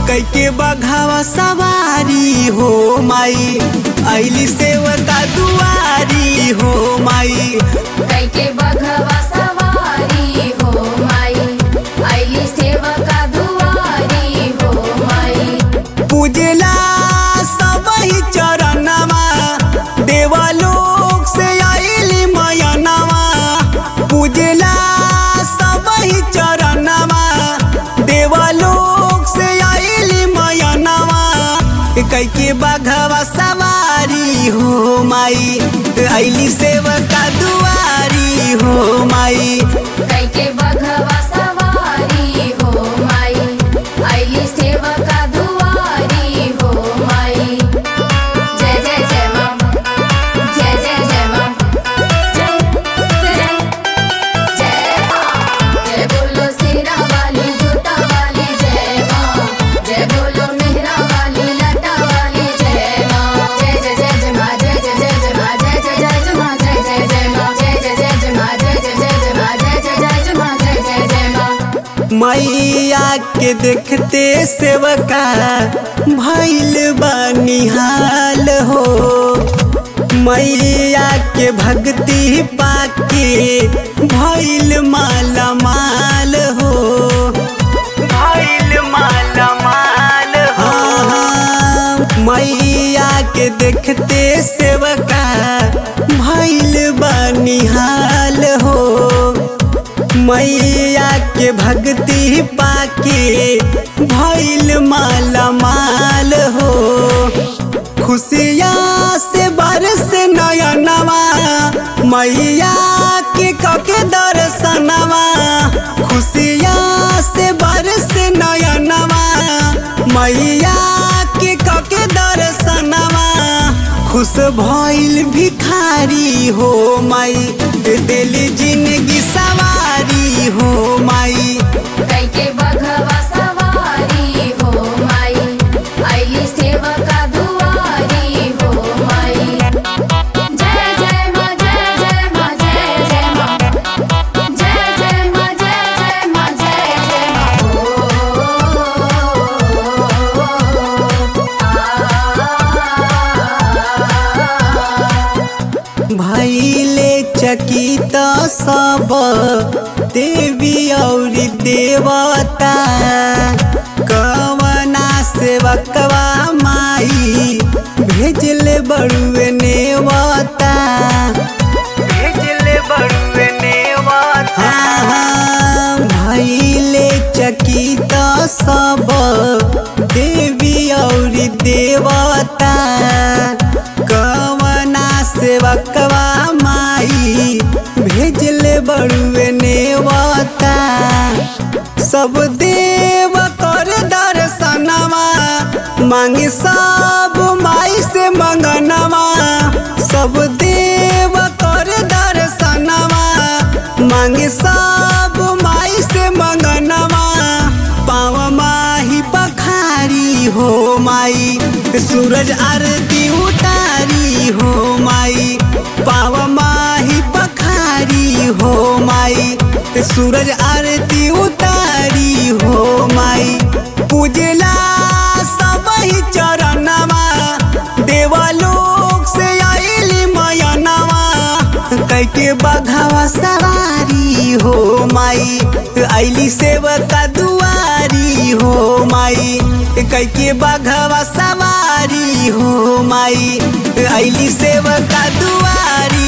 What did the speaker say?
कैके बघावा सवारी हो माई ऐली सेवका दुआरी हो माई कैके बघवा सवारी हो माई आईली सेवका दुआरी हो माई पूजला सबही चरणवा देवलोक से आइली मयनवा पूजला सबही चरणवा देवलोक से आइली मयनवा कैके बघवा सवारी हो माई आइली सेवका दुआरी हो माई कैके बघवा सवारी हो माई आईली सेवका दुआरी हो माई जय जय जय मां जय जय जय मां जय जय जय मां जय बोलो सिरा वाली जूता वाली जय मां जय बोलो मेहरा वाली लटा वाली जय मां जय जय जय जय मां जय जय जय जय मां जय जय जय जय मां जय जय जय मां जय जय जय जय मां जय जय जय जय मां जय जय जय जय मां जय जय जय मां मैया के देखते सेवका भैल बनिहाल हो मैया के भक्ति पाके भैल माला माल हो भैल माला माल हो मैया के देखते सेवका भैल बनिहाल हो मैया के भक्ति पाके भैल माला माल हो खुशिया से बरस नयनवा मैया के कके दर्शनवा खुशिया से बरस नयनवा मैया के कके दर्शनवा खुश भइल भिखारी हो माई दिली जिंदगी सवारी हो माई कैके बघवा सवारी हो माई आईली सेवका दुआरी हो माई जय जय मां जय जय मां जय जय मां जय जय मां जय जय मां जय जय मां भैले चकित सब देवी और देवता कवना सेवकवा माई भेजले बड़ुए नेवता भेजले बड़ुए नेवता भैले चकित सब देवी और देवता कवना सेवकवा माई भेजले बड़ुए नेवता सब देव कर दर्शनवा मांगे सब माई से मंगनवा सब देव कर दर्शनवा मांगे सब माई से मंगनवा पाव माही पखारी हो माई सूरज आरती उतारी हो माई पाव माही पखारी हो माई सूरज आरती उतारी हो माई पूजला सबही चरणवा देवलोक से आइली मयनवा कैके बघावा सवारी हो माई आइली सेवका दुआरी हो माई कैके बघावा सवारी हो माई आइली सेवका दुआरी